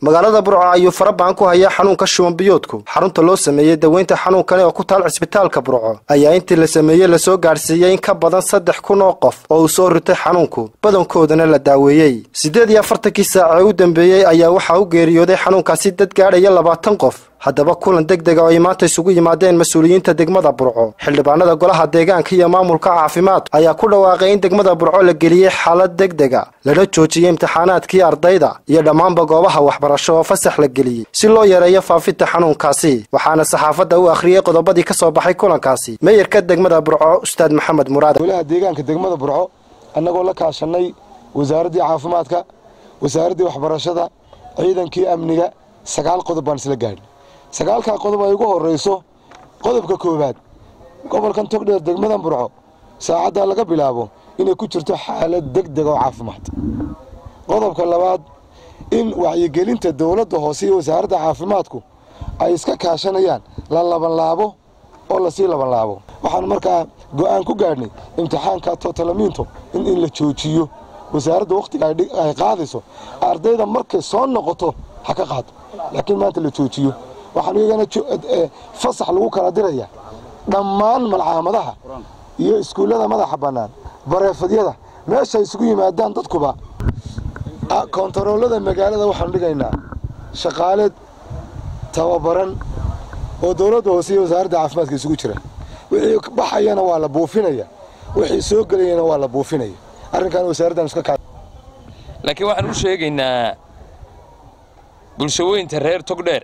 magaalada burco ayuu farabahan ku hayaa xanuunka shuban biyoodku xarunta loo sameeyey daweynta xanuunkani oo ku taal cisbitaalka burco ayaa intii la sameeyey lasoo gaadhsiiyey in ka badan saddex kun oo qof oo uu soo ritay xanuunku badankoodana la daaweeyey siddeed iyo afartankii saac ee u dambeeyey ayaa waxaa u geeriyooday xanuunkaasi dad gaadhaya labaatan qof haddaba kulan deg dega oo ay maanta isugu yimaadeen mas-uuliyiinta degmada burco xildhibaanada golaha deegaanka iyo maamulka caafimaadka ayaa ku dhawaaqay in degmada burco la geliyey xaalad deg dega lana joojiyey imtixaanaadkii ardayda iyo dhammaanba goobaha waxbarasho oo fasax la geliyey si loo yareeyo faafinta xanuunkaasi waxaana saxaafadda u akhriyey qodobadii ka soo baxay kulankaasi meeyarka degmada burco ustaad maxamed muraad golaha deegaanka degmada burco annagoo la kaashanay wasaaraddii caafimaadka wasaaraddii waxbarashada ciidankii amniga sagaal qodob baan isla gaadhin sagaalkaa qodob ay ugu horrayso qodobka koowaad gobolkan togdheer degmadan burco saacaddaa laga bilaabo inay ku jirto xaalad deg deg oo caafimaad qodobka labaad in wacyigelinta dowladda hoose iyo wasaaradda caafimaadku ay iska kaashanayaan la labanlaabo oo lasii labanlaabo waxaan markaa go'aan ku gaadhnay imtixaanka totalamiinto in in la joojiyo wasaaradda wakhtiga ay qaadayso ardayda markay soo noqoto ha ka qaado laakiin maanta la joojiyo waxaan iyagana fasax lagu kala diraya dhammaan malcaamadaha iyo iskuullada madaxa bannaan bareefadyada meeshay isugu yimaadaan dadkuba kontaroolada magaalada waxaanu dhigaynaa shaqaale tababaran oo dowladda hoose iyo wasaaradda caafimaadka isugu jira wixii baxayana waa la buufinaya wixii soo gelayana waa la buufinaya arrinkan wasaaraddan iska kaa laakiin waxaan u sheegaynaa bulshaweynta reer togdheer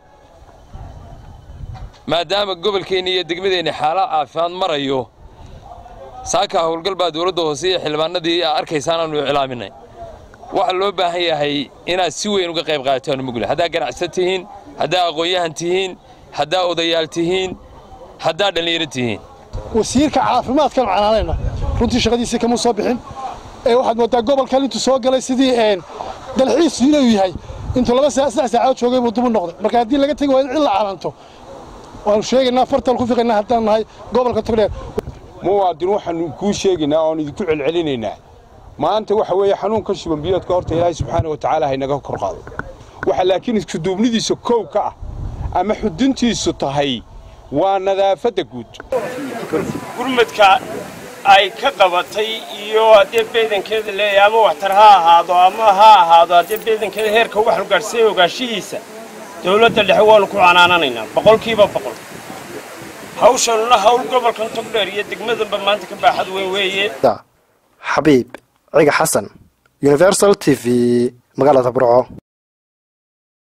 maadaama gobolkeenni iyo degmadeenni xaalad caafimaad marayo saakaa howlgal baa dowladda hoose iyo xildhibaanadii arkaysaan aanu iclaaminay waxaa loo baahan yahay inaad si weyn uga qayb qaadataan mugla haddaa ganacsan tihiin haddaa aqoon-yahan tihiin haddaa odayaal tihiin haddaa dhallinyaro tihiin wasiirka caafimaadkan canaanayna runtii shaqadiisii kama soo bixin ee waxaad moodaa gobolkan intuu soo galay sidii dalxiis inuu yahay intuu laba saddex saacadood joogay buu dubu noqday marka haddii laga tegi waa in cid la calanto waanu sheegaynaa fartaan ku fiqaynaa haddaan nahay gobolka togdheer muwaadin waxaanu kuu sheegaynaa oon idinku celcelinaynaa maanta waxa weeye xanuunka shuban biyoodka horta ilaahay subxaana wa tacaala haynaga kor qaado waxa laakiin iskuduubnidiisa koow ka ah ama xuduntiisu tahay waa nadaafadda guud gurmadka ay ka qabatay iyo haddee beedankeeda leeyahay ama waxtar ha ahaado ama ha ahaado haddee beedankeeda heerka waxaanu gaadhsiiya ogaashihiisa dawladda dhexe waannu ku canaananaynaa boqolkiiba boqol hawshanuna hawl gobolkan togdheer iyo degmadanba maanta ka baaxad weyn weeye xabiib ciga xasan universal t v magaalada burco